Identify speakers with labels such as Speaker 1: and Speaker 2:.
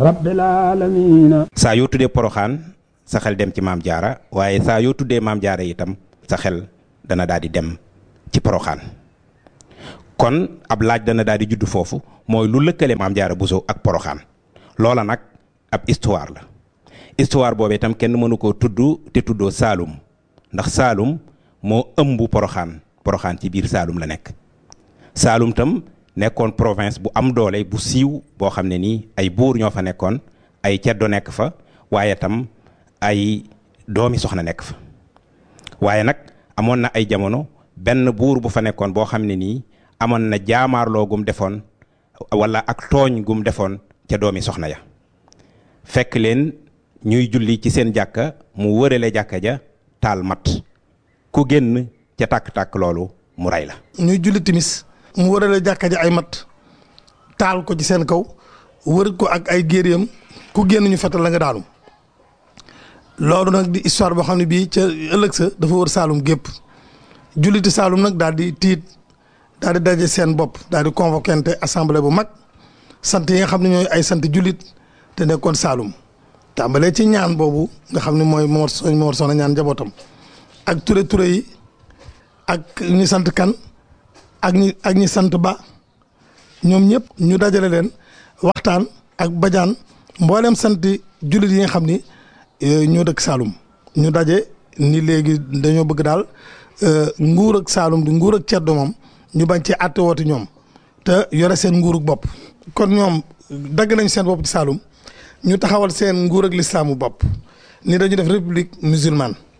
Speaker 1: rabbil aalamiina
Speaker 2: saa yoo tuddee poroxaan sa xel dem ci maam jaara waaye saa yoo tuddee maam jaara itam sa xel dana daal di dem ci poroxaan kon ab laaj dana daal di judd foofu mooy lu lëkkale maam jaara Buso ak poroxaan loola nag ab histoire la histoire boobu itam kenn mënu koo tudd te tuddoo Saalum ndax Saalum moo ëmb poroxaan poroxaan ci biir Saalum la nekk Saalum tam nekkoon province bu am doole bu siiw boo xam ne nii ay buur ñoo fa nekkoon ay ceddo nekk fa waaye tam ay doomi soxna nekk fa waaye nag amoon na ay jamono benn buur bu fa nekkoon boo xam ne nii amoon na jaamaarloo gum defoon wala ak tooñ gum defoon ca doomi soxna ya fekk leen ñuy julli ci seen jàkka mu wërale jàkka ja taal mat ku génn ca tàkk-tàkk loolu mu rey la
Speaker 3: ñuy julli timis mu wërale jàkka ji ay mat taal ko ci seen kaw wër ko ak ay géeréem ku génn ñu fetal la nga daanu loolu nag di histoire boo xam ne bii ca ëllëg sa dafa wër Saalum gépp julliti Saalum nag daal di tiit daal di daje seen bopp daal di convoqué assemblée bu mag sant yi nga xam ne ñooy ay sant jullit te nekkoon Saalum tàmbalee ci ñaan boobu nga xam ne mooy Mor Soñ Mor Soxna ñaan njabootam ak ture ture yi ak ñi sant kan ak ñi ak ñi sant ba ñoom ñëpp ñu dajale leen waxtaan ak bajaan mboolem sant jullit yi nga xam ni ñoo dëkk Saalum ñu daje ni léegi dañoo bëgg daal nguur ak Saalum di nguur ak ceddo moom ñu bañ ci àtte woote ñoom te yore seen nguurug bopp kon ñoom dagg nañ seen bopp ci Saalum ñu taxawal seen nguur ak lislaamu bopp ni dañu def république musulmane